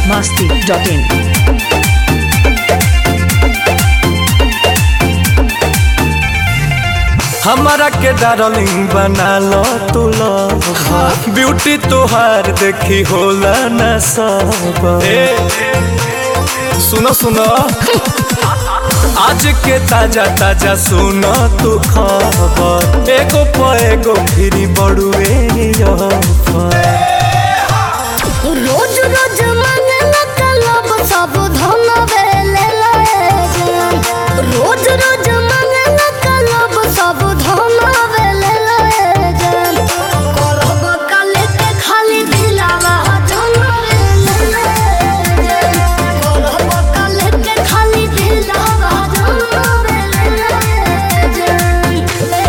masti.in. हमारा के darling बना लो तू लव ब्यूटी तोहार देखी होला न सब ए, सुनो सुनो आज के ताजा ताजा सुनो तू खबर एगो प एगो फिरी बड़ुए रोज रोज मंगला कलब सब धन बेले जान रोज रोज मंगला कलब सब धन बेले जान करब काले के खाली दिलावा धन बेले जान करब काले के खाली दिलावा धन बेले जान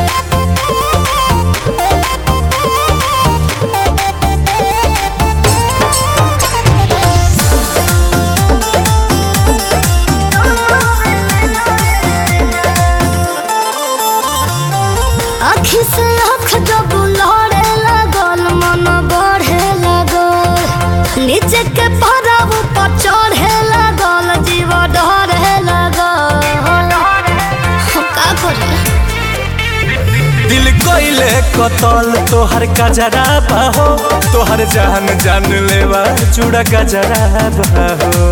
आखी से आँख जब लड़े लगल मन बढ़े लगल नीचे के पड़ाव पर चढ़े लगल जीव डरे लगल हम का करे दिल कोइले कतल तोहर कजरा बाहो तोहर जान जान लेवा चूड़ा गजरा बाहो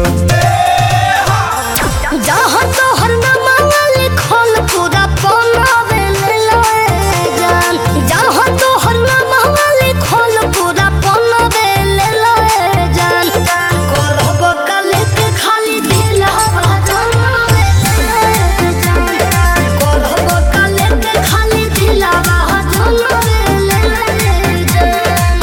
जहाँ तोहर नामा लिखल पूरा पनावे ले जान जहाँ तोहर नामा लिखल पूरा पनावे ले जान करब काले के खाली दिलावा जमावे ले जान करब काले के खाली दिलावा जमावे ले जान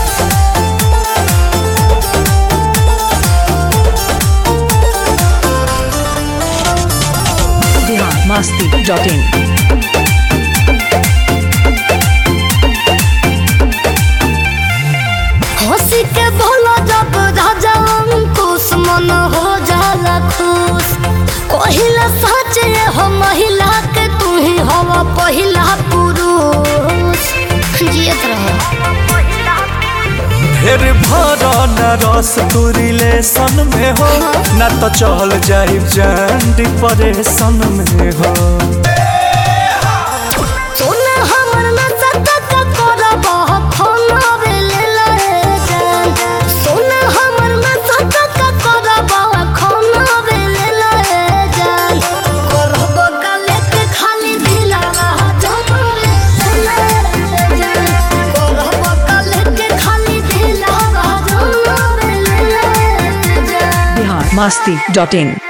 Bihar masti.in. हंसी के भोला जब राजा अंकुश मन हो जाला खुश कहिला सच ये हो महिला के तू ही हवा पहिला पुरुष जियत रहो फिर भर न रस तू रिलेशन में हो न तो चल जाई जान डिप्रेशन में हो सुन हमर में सतत करब खाना बेले ले जान सुन हमर में सतत करब खाना बेले ले जान करब काले के खाली दिलावा जमावे ले जान करब काले के खाली दिलावा जमावे ले जान Bihar masti.in.